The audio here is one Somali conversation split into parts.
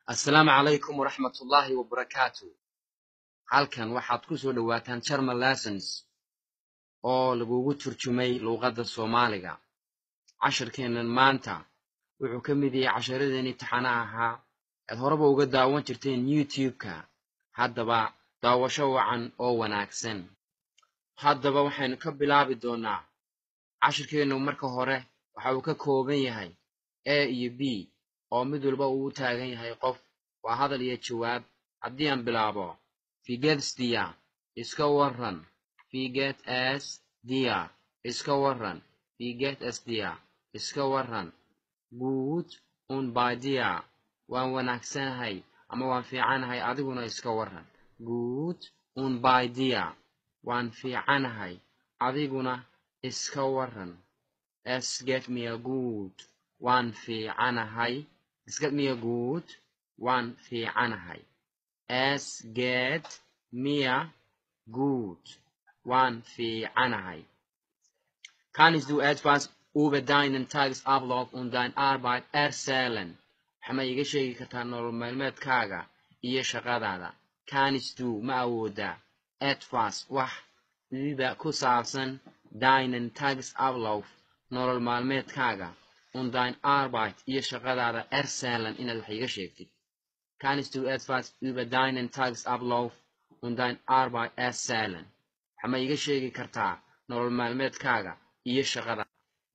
assalaamu calaykum waraxmatullaahi wabarakaatu halkan waxaad ku soo dhowaataan jarmal lessons oo lagugu turjumay luuqadda soomaaliga cashirkeennan maanta wuxuu ka mid yahay casharadeen imtixaana ahaa aad horeba uga daawan jirteen youtube-ka haddaba daawasho wacan oo wanaagsan haddaba waxaynu ka bilaabi doonnaa cashirkeennu marka hore waxa uu ka kooban yahay a iyo b oo mid walba uu u taagan yahay qof waa hadal iyo jawaab haddii aan bilaabo figedsdia iska waran figet s dia iska waran figet s dia iska waran guud un baidia waan wanaagsanahay ama waan fiicanahay adiguna iska waran guud un baidia waan fiicanahay adiguna iska waran es get mia good waan fiicanahay es get mia good waan fiicanahay es get mia good waan fiicanahay kannst du etwas über deinen tagesablauf und dein arbeit erzählen waxma iga sheegi kartaa nolol maalmeedkaaga iyo shaqadaada kannst du ma awoodaa etwas wax über ku saabsan deinen tagesablauf nolol maalmeedkaaga und dein arbeit iyo shaqadaada erzählen inaad wax iga sheegtid kannst du etwas über deinen tagesablauf und dein arbeit erzählen waxma iga sheegi kartaa nolol maalmeedkaaga iyo shaqada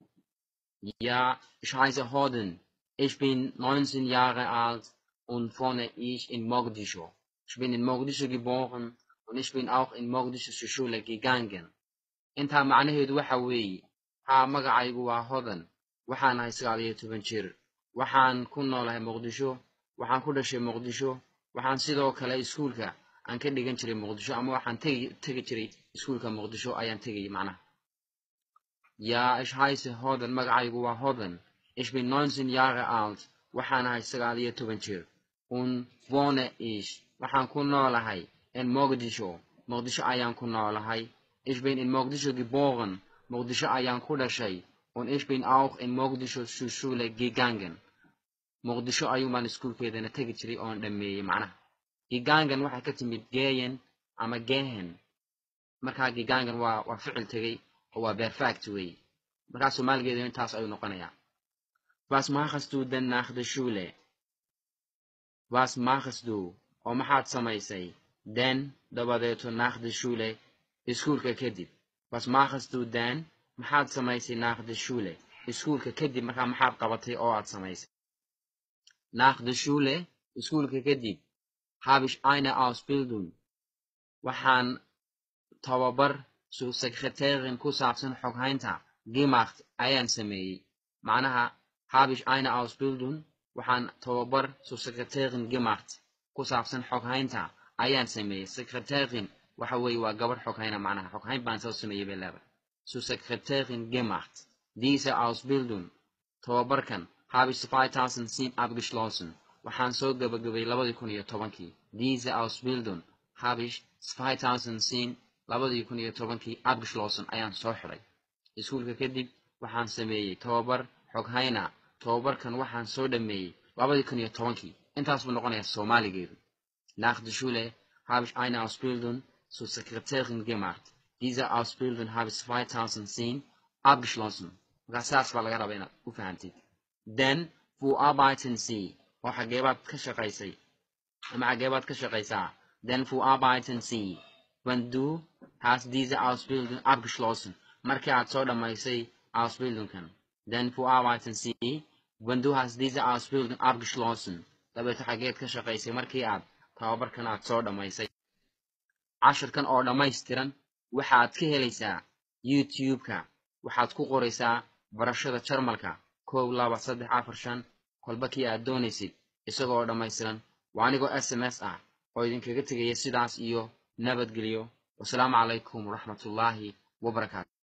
ja ich heiße Hoden ich bin 19 Jahre alt und wohne ich in Mogadischu ich bin in Mogadischu geboren und ich bin auch in Mogadischu zur Schule gegangen intaa macnaheedu waxa weeye haa magacaygu waa hodan waxaan ahay sagaal iyo toban jir waxaan ku noolahay muqdisho waxaan ku dhashay muqdisho waxaan sidoo kale iskuulka aan ka dhigan jiray muqdisho ama waxaan tegi tegi jiray iskuulka muqdisho ayaan tegayay macnaha ja ich heiße hodan magacaygu waa hodan ich bin 19 Jahre alt waxaan ahay sagaal iyo toban jir und wohne ich waxaan ku noolahay in mogadisho muqdisho ayaan ku noolahay ich bin in mogadisho geboren muqdisho ayaan ku dhashay und ich bin auch in mogadisho zur schule gegangen muqdisho ayuunbaan iskuulkeedana tegi jiray oon dhammeeyey macnaha gegangen waxay ka timid geyen ama gehen markaa gegangen waa waa ficil tegey oo waa perfect wey markaa soomaaligeedu intaas ayuu noqonayaa was machst du denn nach der schule was machst du oo maxaad samaysay den dabadeeto nach der schule iskuulka kadib was machst du denn maxaad samaysay nach der schule iskuulka kadib markaa maxaad qabatay oo aad samaysay nach der schule iskuulka kadib habe ich eine ausbildung waxaan tababar su sekretärin ku saabsan xoghaynta gemacht ayaan sameeyey macnaha habe ich eine ausbildung waxaan tababar su sekretärin gemacht ku saabsan xoghaynta ayaan sameeyey sekretärin waxa weeye waa gabarh xoghayna macnaha xoghayn baan soo sameeyey bay leedahay zu sekretärin gemacht diese ausbildung tababarkan habe ich 2007 abgeschlossen waxaan soo gabagabay labadii kun iyo tobankii diese ausbildung habe ich 2010 labadii kun iyo tobankii abgeschlossen ayaan soo xidhay iskuulka kadib waxaan sameeyey tababar xoghayna tababarkan waxaan soo dhammeeyey labadii kun iyo tobankii intaas buu noqonayaa soomaaligeedu nach der schule habe ich eine ausbildung zur sekretärin gemacht diese ausbildung habe ich 2010 abgeschlossen markaa saas baa laga rabaa inaad u fahantid then wo arbeiten sie oo xageebaad ka shaqaysay ama xageebaad ka shaqaysaa then wo arbeiten sie wenn du hast diese ausbildung abgeschlossen markii aad soo dhammaysay ausbildungkan then wo arbeiten sie wenn du hast diese ausbildung abgeschlossen dabeeto xageed ka shaqaysay markii aad tababarkan aad soo dhammaysay cashirkan oo dhammaystiran waxaad ka helaysaa youtube-ka waxaad ku qoraysaa barashada jarmalka kow laba saddex afar shan kolba kii aad doonaysid isagoo dhammaystiran waa anigoo s m s ah oo idinkaga tegaya sidaas iyo nabadgelyo wasalaamu calaykum waraxmatullaahi wabarakaatu